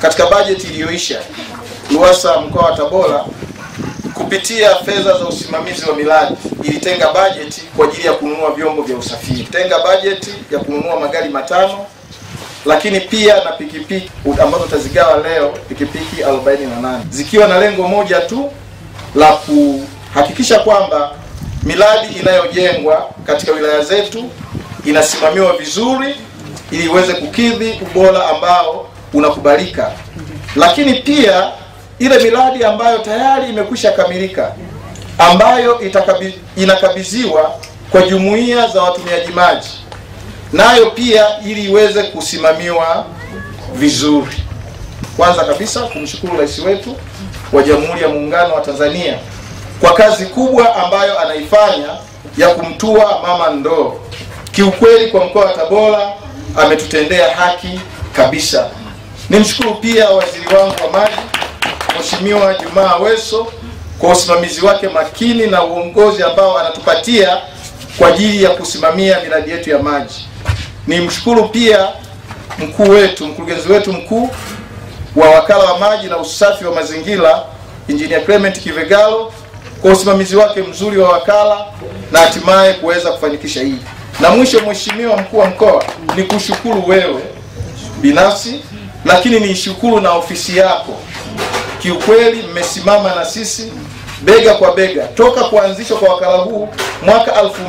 katika bajeti iliyoisha RUWASA mkoa wa Tabora kupitia fedha za usimamizi wa miradi ilitenga bajeti kwa ajili ya kununua vyombo vya usafiri, tenga bajeti ya kununua magari matano, lakini pia na pikipiki ambazo tazigawa leo, pikipiki 48 zikiwa na lengo moja tu la kuhakikisha kwamba miradi inayojengwa katika wilaya zetu inasimamiwa vizuri ili iweze kukidhi ubora ambao unakubalika, lakini pia ile miradi ambayo tayari imekwisha kamilika ambayo itakabi, inakabidhiwa kwa jumuiya za watumiaji maji nayo pia ili iweze kusimamiwa vizuri. Kwanza kabisa kumshukuru rais wetu wa Jamhuri ya Muungano wa Tanzania kwa kazi kubwa ambayo anaifanya ya kumtua mama ndoo. Kiukweli kwa mkoa wa Tabora ametutendea haki kabisa. Nimshukuru pia waziri wangu wa maji Mheshimiwa Jumaa Aweso kwa usimamizi wake makini na uongozi ambao anatupatia kwa ajili ya kusimamia miradi yetu ya maji. Nimshukuru pia mkuu wetu, mkurugenzi wetu mkuu wa wakala wa maji na usafi wa mazingira Engineer Clement Kivegalo kwa usimamizi wake mzuri wa wakala na hatimaye kuweza kufanikisha hii. Na mwisho, Mheshimiwa mkuu wa mkoa, ni kushukuru wewe binafsi, lakini nishukuru na ofisi yako kiukweli mmesimama na sisi bega kwa bega toka kuanzishwa kwa wakala huu mwaka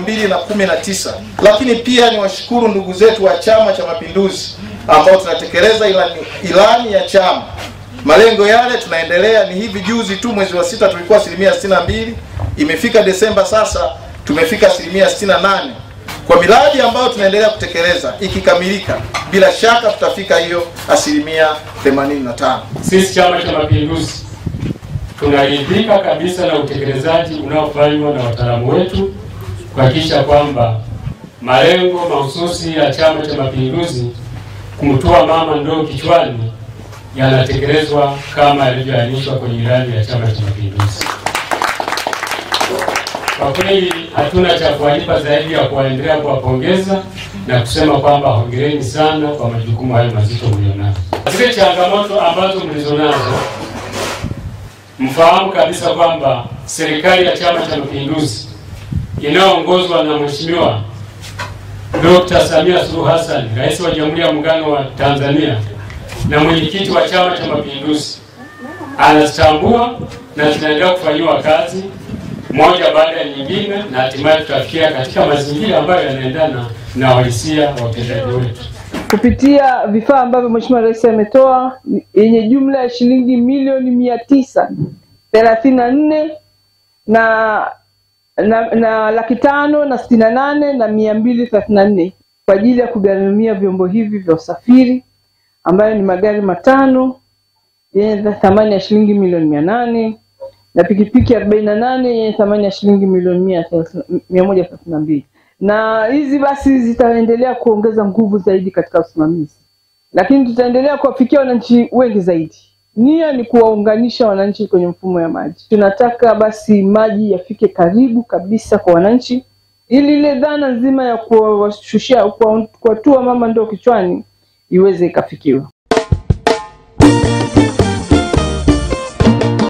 2019 lakini pia niwashukuru ndugu zetu wa Chama cha Mapinduzi ambao tunatekeleza ilani, ilani ya chama. Malengo yale tunaendelea. Ni hivi juzi tu mwezi wa sita tulikuwa asilimia 62, imefika Desemba sasa tumefika asilimia 68 kwa miradi ambayo tunaendelea kutekeleza. Ikikamilika, bila shaka tutafika hiyo asilimia 85. Sisi Chama cha Mapinduzi tunaridhika kabisa na utekelezaji unaofanywa na wataalamu wetu kuhakikisha kwamba malengo mahususi ya Chama cha Mapinduzi kumtua mama ndoo kichwani yanatekelezwa kama yalivyoainishwa kwenye ilani ya Chama cha Mapinduzi. Kwa kweli hatuna cha kuwalipa zaidi ya kuwaendelea kuwapongeza na kusema kwamba hongereni sana kwa majukumu hayo mazito mlionayo. Zile changamoto ambazo mlizonazo, mfahamu kabisa kwamba serikali ya Chama cha Mapinduzi inayoongozwa na Mheshimiwa Dr. Samia Suluhu Hassan, Rais wa Jamhuri ya Muungano wa Tanzania na mwenyekiti wa Chama cha Mapinduzi, anazitambua na zinaendelea kufanyiwa kazi moja baada ya nyingine, na hatimaye tutafikia katika mazingira ambayo yanaendana na uhalisia wa utendaji wetu kupitia vifaa ambavyo Mheshimiwa Rais ametoa yenye jumla ya shilingi milioni mia tisa thelathini na nne na na, na laki tano na sitini na nane na mia mbili thelathini na nne kwa ajili ya kugharamia vyombo hivi vya usafiri ambayo ni magari matano yenye thamani ya shilingi milioni mia nane na pikipiki arobaini na nane yenye thamani ya shilingi milioni mia moja thelathini na mbili na hizi basi zitaendelea kuongeza nguvu zaidi katika usimamizi, lakini tutaendelea kuwafikia wananchi wengi zaidi. Nia ni kuwaunganisha wananchi kwenye mfumo ya maji. Tunataka basi maji yafike karibu kabisa kwa wananchi, ili ile dhana nzima ya kuwashushia kuwatua mama ndoo kichwani iweze ikafikiwa.